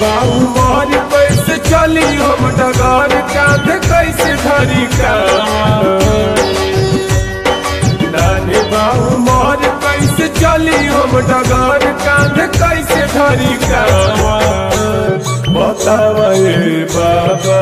बाऊ मोर कैसे चली हम डगर कांध कैसे धरी का नानी बाऊ मोर कैसे चली हम डगर कांध कैसे धरी का बतावे बाबा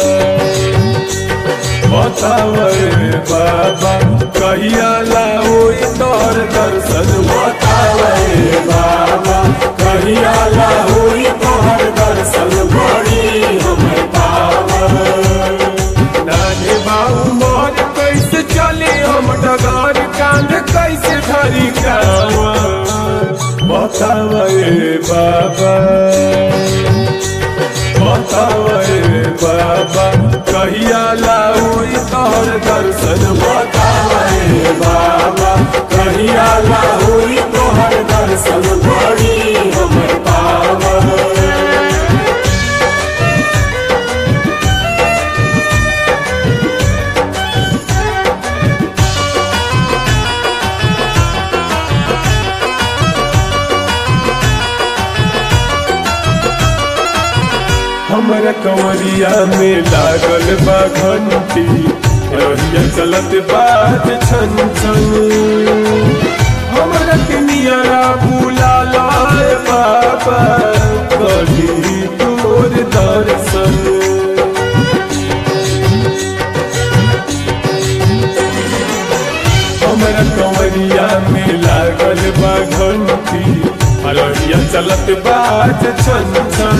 बतावे बाबा कहिया लाओ तोर दर्शन बतावे बाबा कहिया लाओ तोहर दर्शन बड़ी हमर पावन नानी बाऊ मोर कैसे चली हम डगर कांध कैसे धरी कावा बतावे बाबा बतावे बाबा कहिया लाओ तोहर दर्शन बतावे बाबा कहिया लाओ तोहर दर्शन बड़ी हमर पावन हमरा कंवरिया में लागल बा घंटी रहिया चलत बाज छन छन हमरा के नियरा बुला लाए बाबा कही तोर दर्शन हमरा कंवरिया में लागल बा घंटी रहिया चलत बाज छन छन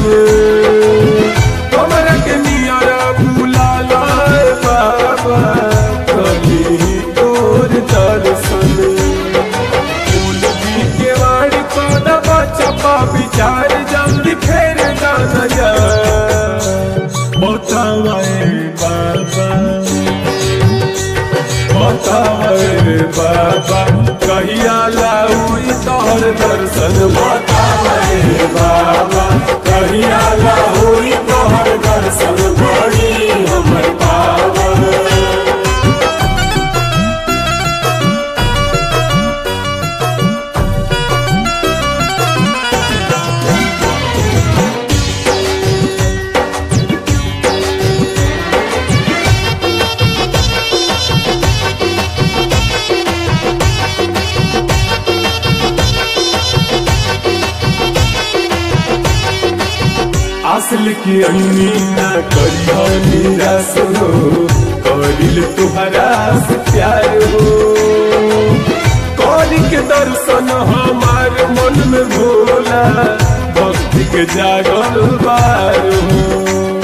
हमरा के नियरा बुला लाए बाबा कली तोर दर्शन फूल भी के वाड़ी पौधा बचपा विचार जल्दी फेर गाना जा बतावे बाबा बतावे बाबा कहिया लाऊ तोहर दर्शन बतावे बाबा कहिया लाऊ तोहर दर्शन बड़ी हमर पावन असल की अन्नी न करी हो निराश हो करिल तुहरा से प्यार हो कौरी के दर्शन हमार मन में भोला भक्ति के जागल बार हो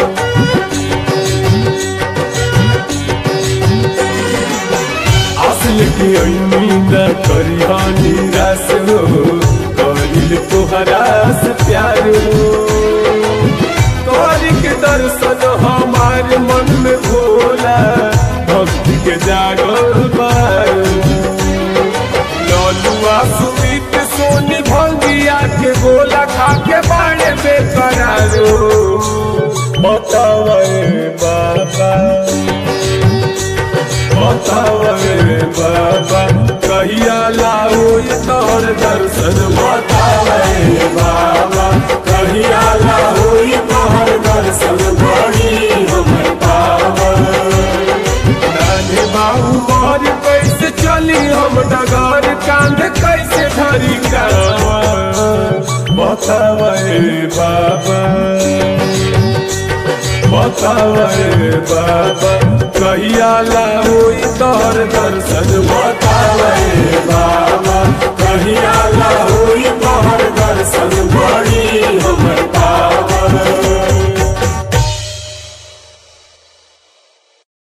असल की अन्नी न करी हो निराश हो करिल तुहरा से प्यार हो तोरी के दर्शन हमारे मन में भोला भक्ति के जागल बार ललुआ सुमित सोनी भंगिया के गोला खा के बाड़े बेकरारो बतावे बाबा बतावे बाबा कहिया लाओ तोहर दर्शन बतावे बाबा कहिया लाओ तोहर दर्शन बड़ी हमर पावन नानी बाबू मोर कैसे चली हम डगर कांध कैसे धरी कावा बतावे बाबा बतावे बाबा कहिया लाओ तोहर दर्शन